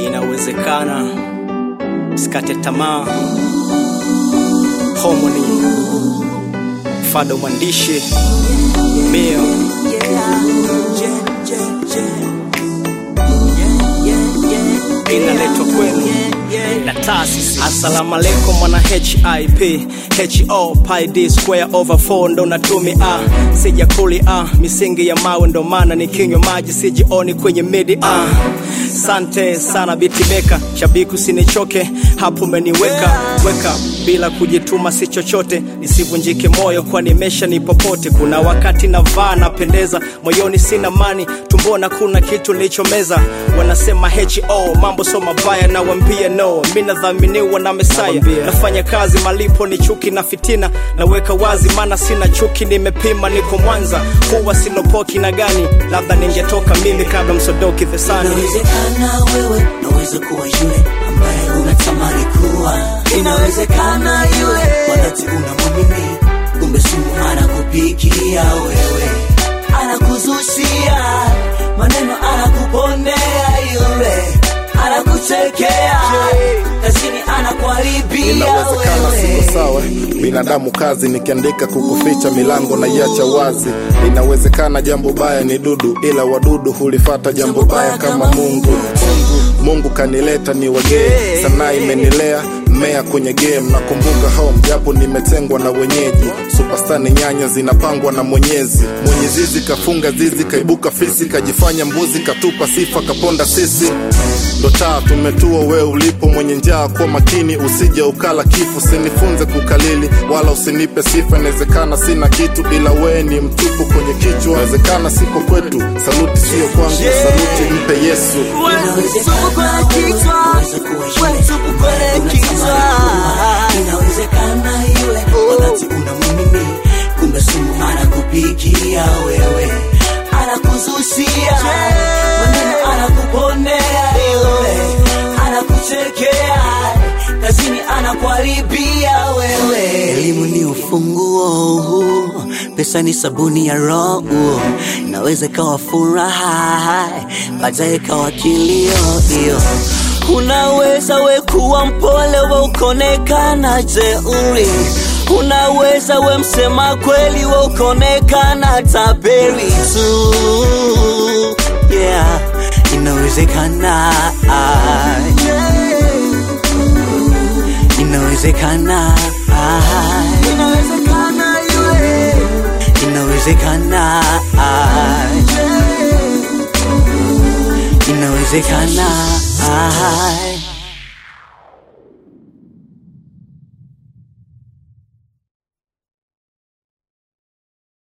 inawezekana. Sikate tamaa. Homoni Fado mwandishi Mio inaletwa kwenu na taasisi. Assalamu alaikum mwana HIP HO pi D square over 4 ndo natumi a sija kuli a misingi ya mawe ndo maana nikinywa maji sijioni kwenye midi a sante sana bitimeka shabiki usinichoke hapo umeniweka weka bila kujituma si chochote nisivunjike moyo kwani mesha ni popote kuna wakati navaa napendeza moyoni sina mani tumbona kuna kitu nilichomeza wanasema ho mambo so mabaya nawambia no mi nadhaminiwa na mesaya nafanya kazi malipo ni chuki na fitina naweka wazi maana sina chuki nimepima niko mwanza huwa sinopoki na gani labda ningetoka mimi kabla msodoki thesani Inawezekana wewe naweza kuwa yule ambaye unatamani kuwa. Inawezekana yule wakati unamwamini, kumbe sumu anakupikia wewe, anakuzushia maneno, anakuponea yule, anakuchekea kazini, anakuharibia inawezekana wewe. siko sawa binadamu kazi nikiandika kukuficha milango na iacha wazi inawezekana jambo baya ni dudu ila wadudu hulifata jambo baya kama mungu mungu kanileta ni wagee sanaa imenilea mmea kwenye game nakumbuka home japo nimetengwa na wenyeji superstar ni nyanya zinapangwa na mwenyezi mwenye zizi kafunga zizi kaibuka fisi kajifanya mbuzi katupa sifa kaponda sisi ndo taa tumetua we ulipo mwenye njaa kwa makini usije ukala kifu usinifunze kukalili wala usinipe sifa inawezekana sina kitu ila wee ni mtupu kwenye kichwa inawezekana siko kwetu saluti siyo kwangu saluti mpe yesu Inawezekana wewe unaweza kuwa yule unatamani kuwa. Inawezekana yule wakati unamwamini, kumbe sumu anakupikia wewe, anakuzushia maneno, anakuponea yule, anakuchekea kazini, anakuharibia wewe. Elimu ni ufunguo, pesa ni sabuni ya roho, inaweza ikawa furaha, baadaye ikawa kilio hiyo Unaweza we kuwa mpole we ukonekana jeuri, unaweza we msema kweli we ukonekana tapeli tu. Yeah, inawezekana, inawezekana, inawezekana yule, inawezekana, inawezekana.